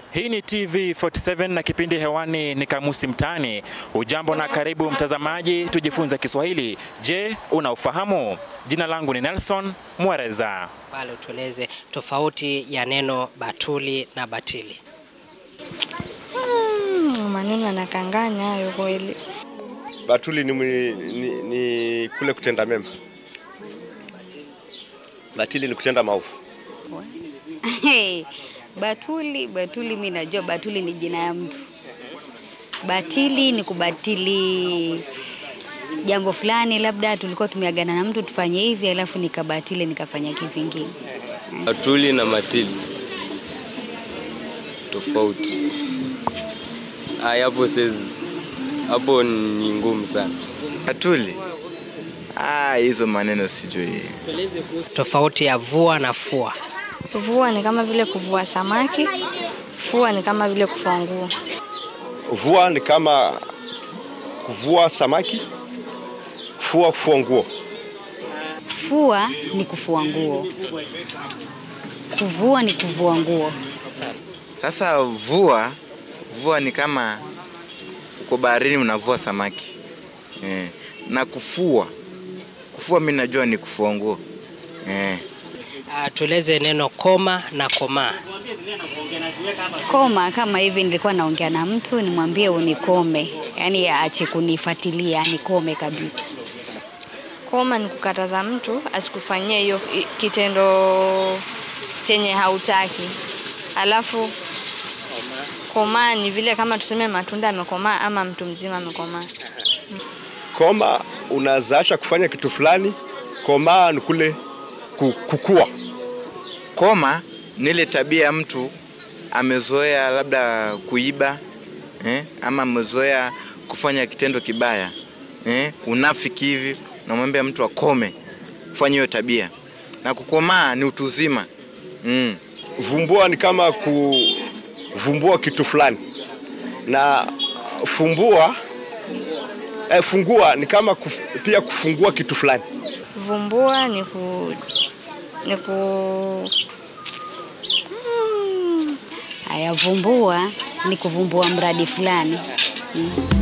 Hii ni TV 47 na kipindi hewani ni Kamusi Mtaani. Ujambo na karibu mtazamaji, tujifunze Kiswahili. Je, unaufahamu? Jina langu ni Nelson Mwereza. Pale utueleze tofauti ya neno batuli na batili. Mm, maneno yanakanganya hayo kweli. Batuli ni, ni, ni, ni kule kutenda mema. Batili ni kutenda maovu. Hey, batuli batuli, mi najua batuli ni jina ya mtu. Batili ni kubatili jambo fulani, labda tulikuwa tumeagana na mtu tufanye hivi, alafu nikabatili nikafanya kivingine. Batuli na matili tofauti. Aya, hapo says hapo ni ngumu sana. Batuli. Ah, hizo maneno sijui. Tofauti ya vua na fua. Kuvua ni kama vile kuvua samaki, fua ni kama vile kufua nguo. Vua ni kama kuvua samaki, fua kufua nguo. Fua ni kufua nguo, kuvua ni kuvua nguo. Sasa vua, vua ni kama uko baharini unavua samaki eh. Na kufua, kufua mi najua ni kufua nguo eh. Uh, tueleze neno koma na komaa. Koma kama hivi, nilikuwa naongea na mtu nimwambie unikome, yaani aache kunifuatilia, nikome kabisa. Koma ni kukataza mtu asikufanyie hiyo i- kitendo chenye hautaki. Alafu komaa ni vile kama tuseme matunda yamekomaa ama mtu mzima amekomaa. Koma unazaacha kufanya kitu fulani. Komaa ni kule ku- kukua. Koma ni ile tabia ya mtu amezoea labda kuiba eh, ama amezoea kufanya kitendo kibaya eh, unafiki hivi, unamwambia mtu akome kufanya hiyo tabia, na kukomaa ni utu uzima mm. Vumbua ni kama kuvumbua kitu fulani, na fumbua eh, fungua ni kama kuf, pia kufungua kitu fulani. Vumbua ni ku ni ku Haya, vumbua ni kuvumbua mradi fulani mm.